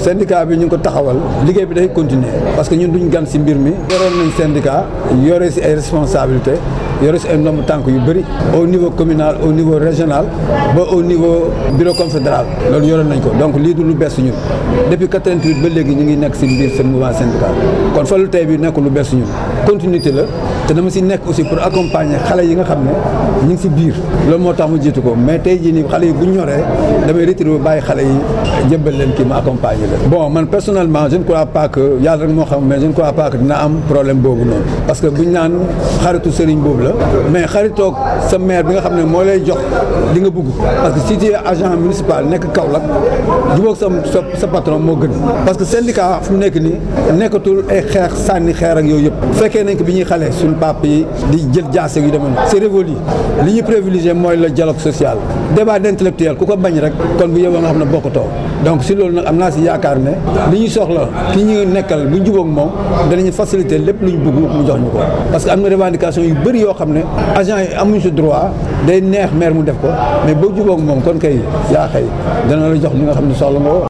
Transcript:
syndicat bi ñu ngi ko taxawal liggéey bi day continuer parce que ñun duñ gan si mbir mi yoroon nañ syndicat yore si ay responsabilité yore si ay ndomb tànk yu bëri au niveau communal au niveau régional ba au niveau bureau confédéral loolu yoroon nañ ko donc lii du lu bees ñun depuis 88 ba léegi ñu ngi nekk si biir seen mouvement syndical kon falu tey bi nekk lu bees ñun continuité la te dama si nekk aussi pour accompagner xale yi nga xam ne ñu ngi si biir loolu moo tax mu jiitu ko mais tey jii nii xale yi bu ñu ñoree damay retiré ba bàyyi xale yi jëbbal leen kii ma accompagner leen bon man personnellement je ne crois pas que yàlla rek moo xam mais je ne crois pas que dina am problème boobu noonu parce que buñ naan xaritu sëriñ boobu la mais xaritoog sa maire bi nga xam ne moo lay jox li nga bëgg parce que si tu es agent municipal nekk Kaolack jubóog sa sa patron moo gën parce que syndicat fu mu nekk nii nekkatul ay xeex sànni xeer ak yooyu yëpp fekkee nañ ko bi ñuy xale suñu papa yi di jël jaase yu demee noonu c'est révolu li ñu privilégié mooy le dialogue social débat d'intellectuel ku ko bañ rek kon bu yóbboo nga xam ne bokkutoo donc si loolu nag am naa si yaakaar ne li ñu soxla ki ñu nekkal bu ñu jubóog moom danañu faciliter lépp lu ñu bëgg mu jox ñu ko parce que am na revendication yu bëri yoo xam ne agent yi amuñu si droit day neex maire mu def ko mais boo jubóog moom kon kay yaa xëy dana la jox li nga xam ne soxla nga